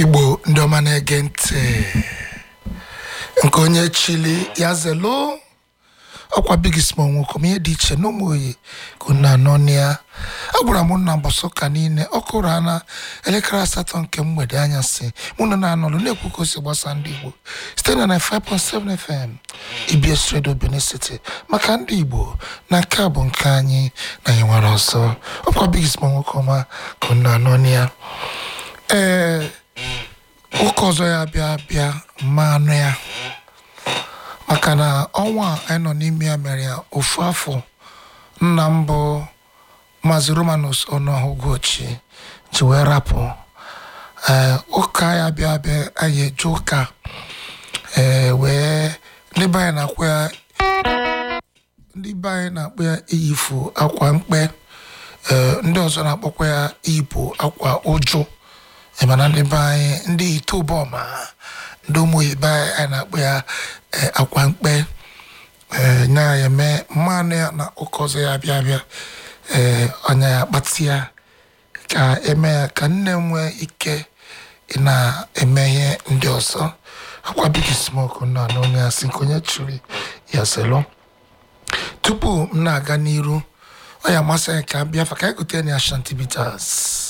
igbo ndị ọma na-ege ntị nke onye chili ya zelo ọkwa bigisma nwokom ihe dị iche n'ụmụ oyi ka unu anọ na ya agwara m nna mbọsị ụka niile ọ kụrụ ana elekere asatọ nke mgbede anyasị mụ na na-anọlụ na-ekwu ka o si gbasa ndị igbo site na 95.7 fm ibs radio benin city maka ndị igbo na nke a bụ nke anyị na anyị nwere ọzọ ọkwa bigisma nwokoma ka unu anọ na ya ee ụka ọzọ ya bịa bịa mma anụ ya maka na ọnwa a anyị nọ n'ime ya mere ya ofu afọ nna m bụ maazị romanus ọnụọhụgochi ji wee rapụ ee ụka ya bịa bịa anyị eje ụka ee wee ndị be anyị na-akpọ ya ndị be anyị na-akpọ ya iyifu akwa mkpe ee ndị ọzọ na-akpọkwa ya ibu akwa ụjụ Ị ma na ndị be anyị ndị itobọma ndị ụmụ ibe anyị anyị na-akpọ ya eh, akwa mkpe eh, nya ya eme mmanụ ya na ụka ọzọ ya bịa bịa eh, ọnya ya kpatị ya ka eme ya ka nne m nwee ike ị na-eme ihe ndị ọzọ akwa bigi smoke na na onye asị nke onye chụrụ ya selo tupu m na-aga n'iru ọ ya amasị anyị ka m bịa fa ka anyị gote na ashanti bitters